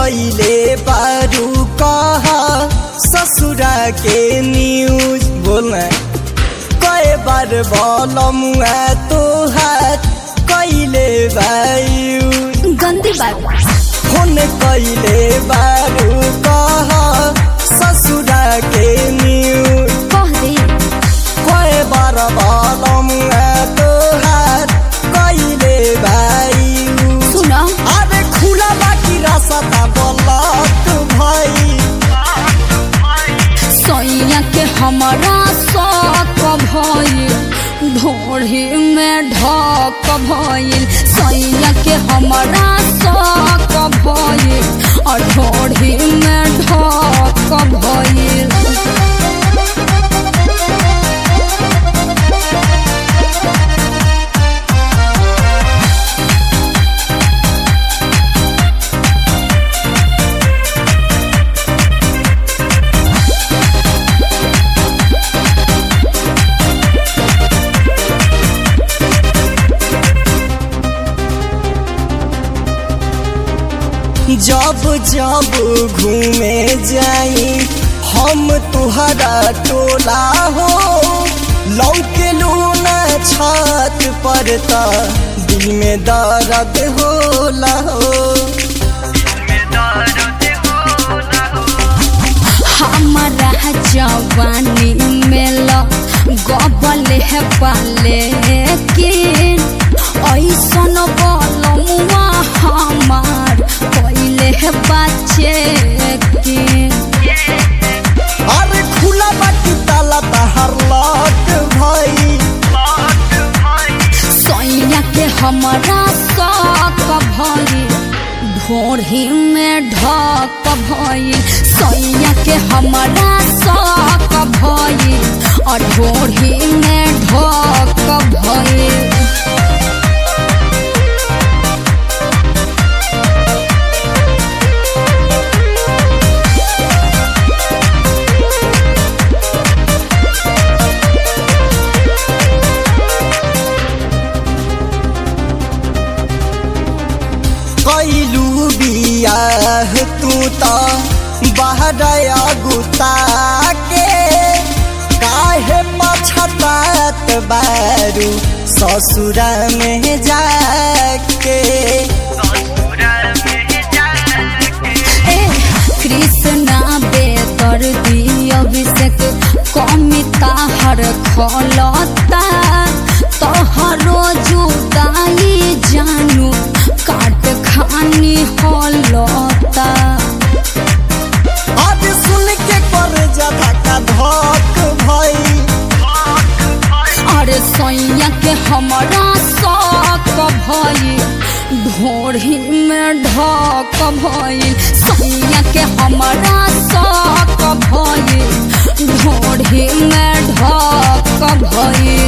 कैले बारू कहा ससुरा के न्यूज बोलना कई बार बोलमुआ तोहार कैले बायू गंदी बात फोन कैले बारू कहा ससुरा के न्यूज कह दे कई बार बोलमुआ तोहार कैले बायू सुन अरे खुला बाकी रास्ता बोलत भाई सैया के हमारा शौक भइल ढोढ़ी में ढक भइल सैया के हमारा शौक भइल और ढोढ़ी में ढक भइल जब जब घूमे जाई हम तुहरा टोला हो लौके लूना छत पर त दिल में दर्द होला हो हमारा जवानी में ल गबल है पाले किन ऐसन बलमुआ हमार पहले है बच्चे किन अरे खुला बाकी ताला तहर लट भाई सैया के हमारा शौक भइल ढोढ़ी में ढक भइल सैया के हमारा शौक भइल और ढोढ़ी में ढक भइल कैलू बियाह तू त बहरया गुता के काहे पछतात बारू ससुरा में जाके ए कृष्णा बेतर दी अभिषेक कमिता हर खलता तोहरो जुदाई जानू काट खानी हलता अब सुन के कर जदा का धक भई अरे सैया के हमारा शौक भइल ढोढ़ी में ढक भइल सैया के हमारा शौक भइल ढोढ़ी में ढक भइल